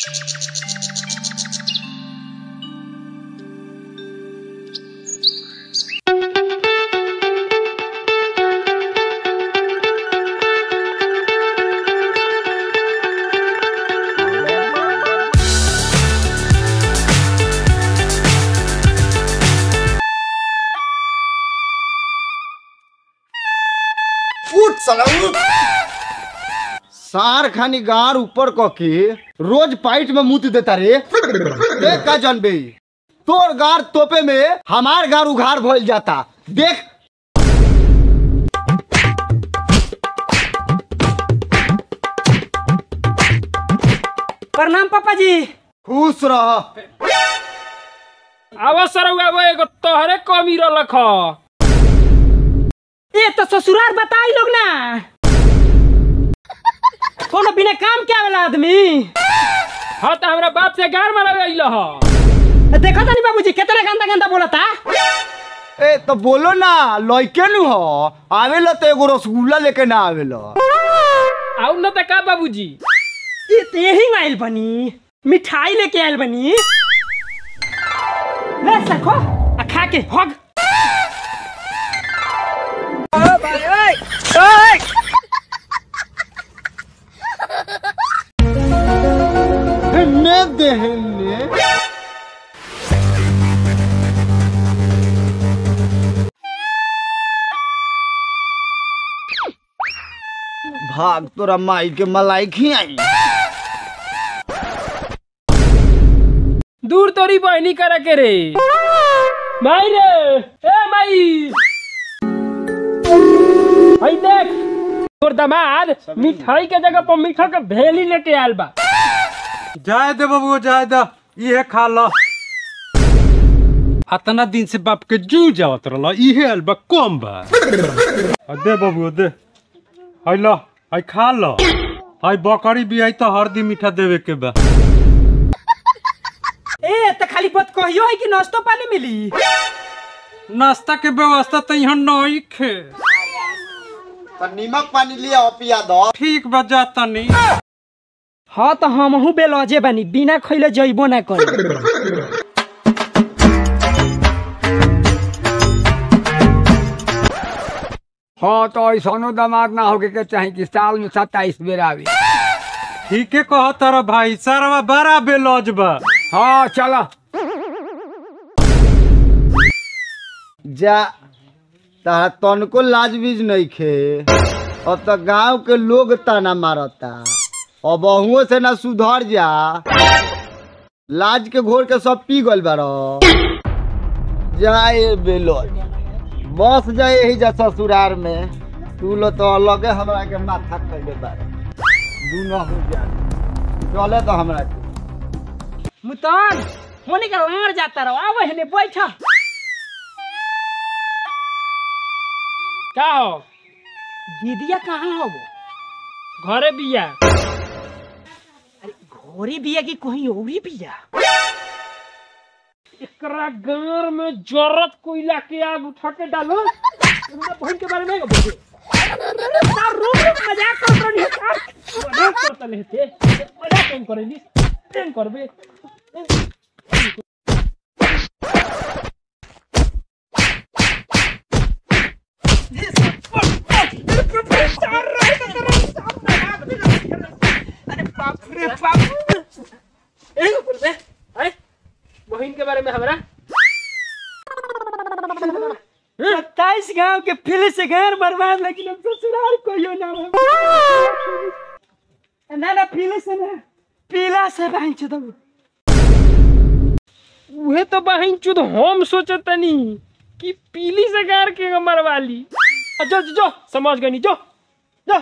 उठ साला उठ सार खानी गार ऊपर क के रोज पाइट में मुत देता रे देख का जनबे तोर गार तोपे में हमार गार उघार भइल जाता देख प्रणाम पापा जी खुश रह अवसर हुआ एगो तोहरे कमी रलख ए तो ससुराल बताई लोग ना कोनो बिना काम के आवेला आदमी हाँ तो हमरा बाप से गार मारा अइल ह देखो तानी बाबूजी कितना गंदा गंदा बोलता ए तो बोलो ना लइके नु हो आवेला तो एगो रसगुल्ला लेके ना आवेला आउ न त का बाबूजी ये तो यही आइल बनी मिठाई लेके आइल बनी ले सको आ खा के हग ने देहने भाग तोरा माई के मलाई खियाई दूर तोरी बहनी करे के रे माई रे ए माई हई देख तोर दामाद मिठाई के जगह पर मीठा के भेली लेके आयल बा जाए दे बबुआ जाए दे इहे खा ल अतना दिन से बाप के जू जावत रहल इहे अलबा कम बा आ दे बबुआ दे हई ल हई खा ल हई बकरी भी आई तो हरदी मीठा देवे के बा ए तो खाली बात कहियो है कि नाश्तो पानी मिली नाश्ता के व्यवस्था तो यहाँ नहीं खे तो नीमक पानी लिया और पिया दो ठीक बा जाता नहीं हाँ तो हमहू बेलौजे बानी बिना खैले जइबो ना कर हाँ तो ऐसा दामाद ना होके के चाहे कि साल में सत्ताईस बेर आवे ठीके कह तारा भाई सारा बड़ा बेलौज बा हाँ चला जा तारा तनको लाज बीज नहीं खे अब तो गांव के लोग ताना मारता अब बहुओं से ना सुधर जा लाज के घोर के सब पी गल बारो जाए बेलो बस जाए यही जा ससुरार में तू लो तो अलगे हमरा के माथा कैले बारे दूनो हो जा चले तो हमरा के मुतान होने का लार जाता रहो आवे हने बैठा का हो दीदिया कहाँ हो वो घरे बिया अरे घोरी बिया की कहीं औरी बिया एकरा गार में जरूरत कोयला के आग उठा के डालो हमरा बहन के बारे में बोले सार रूप रूप मजाक कर रही है सार मजाक करता लेते मजाक कौन करेली प्रेम करबे एगो बोलबे हैं बहन के बारे में हमरा सत्ताईस गांव के फिर से घर बर्बाद लेकिन हम ससुराल कोई ना हो ना ना पीले से ना पीला से बहन चुदो उहे तो बहन चुद हम सोचतनी कि पीली से गार के मरवाली आ, जो जो जो समझ गनी जो जो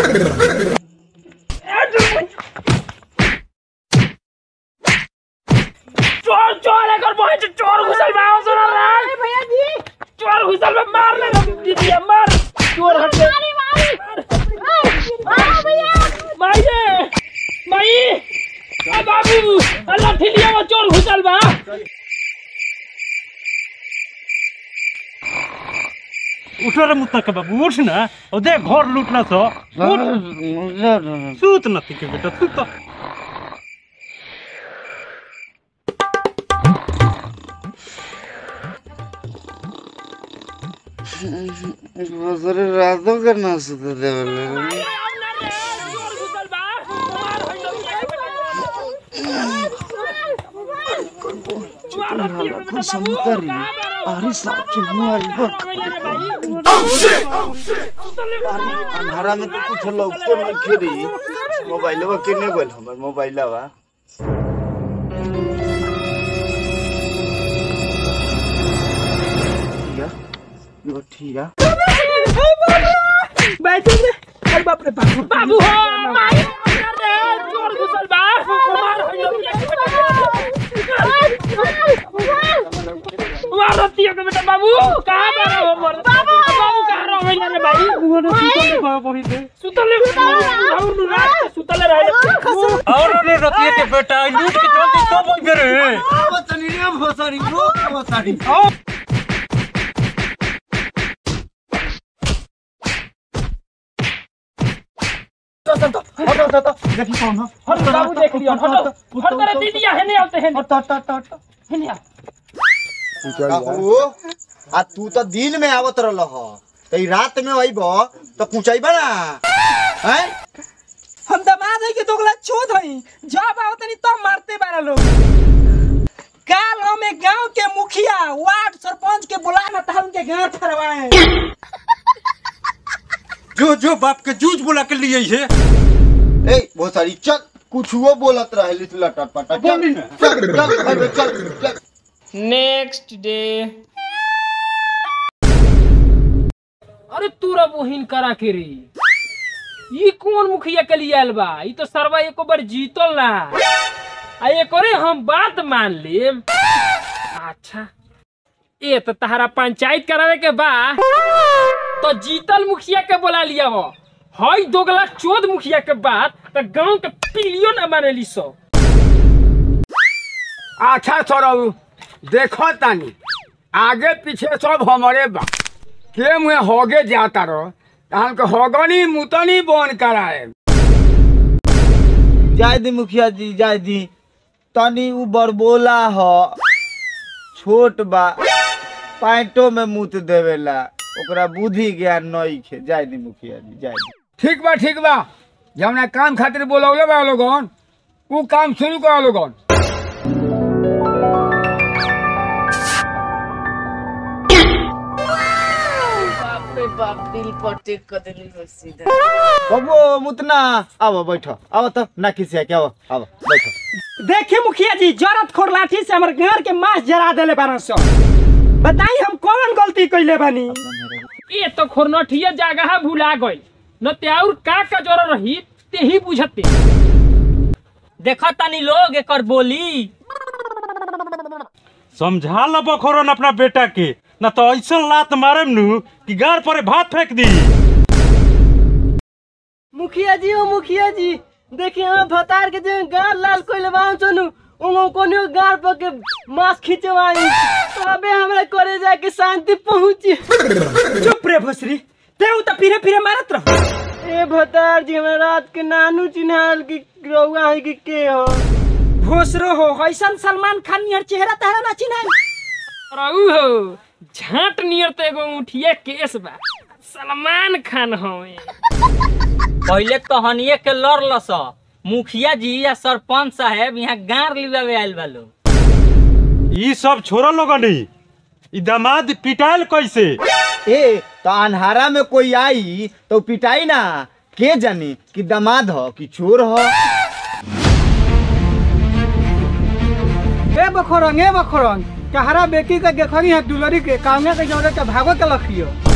चोर चोर एकर बहन से चोर घुसल बा सुन रे भैया जी चोर घुसल बा मार ले दीदी मार चोर हट माई रे माई आ बाबू अल्लाह ठिलिया में चोर घुसल बा उठ रे मुत्ता के बाबू उठ ना ओ दे घर लूटना सो उठ सूत न के बेटा सूत रातों के ना सुते देवले चोर घुसल बा मार होई अरे साथ अंधारा में तो कुछ लौकतो नहीं खेरी मोबाइलवा केने बोल हमर मोबाइलवा ठीक है यो ठीक है बैठे रे अरे बाप रे बाप बाबू हो माई रे चोर घुसल बा मार मार रतिया के बेटा बाबू कहां पर हो मोर बाबू बाबू कहां रहो भैया रे भाई सुतले और नु रात सुतले रहे और रे रतिया के बेटा ई लूट के चल दे तो बोल रे वो तनी रे भोसरी रोक भोसरी बाबू देख लियो हट हट तेरे दीदी है नहीं आते हैं हट हट हट हट नहीं बाबू आ तू तो दिन में आवत रहल ह त ई रात में अइब त पूछाइबा ना हैं हम दमाद है के दोगला चोद हई जब आओ तनी तब मारते बारा लोग काल हमें गांव के मुखिया वार्ड सरपंच के बुला ना था उनके घर ठहरवाए जो जो बाप के जूझ बुला के लिए है ए भोसरी चल कुछुओ बोलत रहली तू लटट पटट चल बोली ना। चल चल चल चल नेक्स्ट डे अरे तूरा बहिन करा के रे ई कौन मुखिया के लिए आयल बा ई तो सरवा एको बार जीतल ना आ एकरे हम बात मान लेम अच्छा ए तो तहरा पंचायत करावे के बा तो जीतल मुखिया के बोला लिया वो हई दोगला चोद मुखिया के बात तो गांव के पीलियो ना मानेली सो अच्छा सौरभ देखो तानी आगे पीछे सब हमारे बा के मुहे होगे जाता रहो तहन के होगनी मुतनी बन कराए जाय दी मुखिया जी जाय दी तनी उ बरबोला ह छोट बा पैंटो में मुत देवेला ओकरा बुद्धि ज्ञान नहीं खे जाय दी मुखिया जी जाय दी ठीक बा ठीक बा जमना काम खातिर बोलौले बा लोगन उ काम शुरू करो लोगन बाप रे बाप दिल पर टेक कर देली हो सीधा बाबू मुतना आओ बैठो आओ तो ना किसी के आओ आओ बैठो देखे मुखिया जी जरत खोर लाठी से हमर घर के मांस जरा देले बारन सो बताई हम कौन गलती कइले बानी ए तो खोरनठिया जगह भुला गई न ते और का का जोर रही ते ही बुझते देखो तनी लोग एकर बोली समझा लो बखोरन अपना बेटा के ना तो ऐसा लात मारे नु कि गार पर भात फेंक दी मुखिया जी ओ मुखिया जी देखिए हम भतार के जे गार लाल कोइले बान चनु उमो कोनियो गार पर के मांस खिंचवाई अबे हमरा करे जाके शांति पहुंची चुप रे भसरी तेऊ तो फिरे फिरे मारत रह ए भतार जी हमरा रात के नानू चिन्हाल की रउआ है कि के हो भोसरो हो हईसन सलमान खान नियर चेहरा तारा ना चिन्हाल रहू हो झाट नियर तो एगो उठिए केस बा सलमान खान हवे पहले तो हनिए के लड़ लस मुखिया जी या सरपंच साहेब यहाँ गार लिवावे आयल बालो ई सब छोरा लोगनी ई दामाद पिटाइल कैसे ए तो अन्हारा में कोई आई तो पिटाई ना के जानी कि दामाद हो कि चोर हो ए बखोरंग ए बखोरंग कहरा बेटी के देखनी है दुलरी के कांगे के जोड़े के भागो के लखियो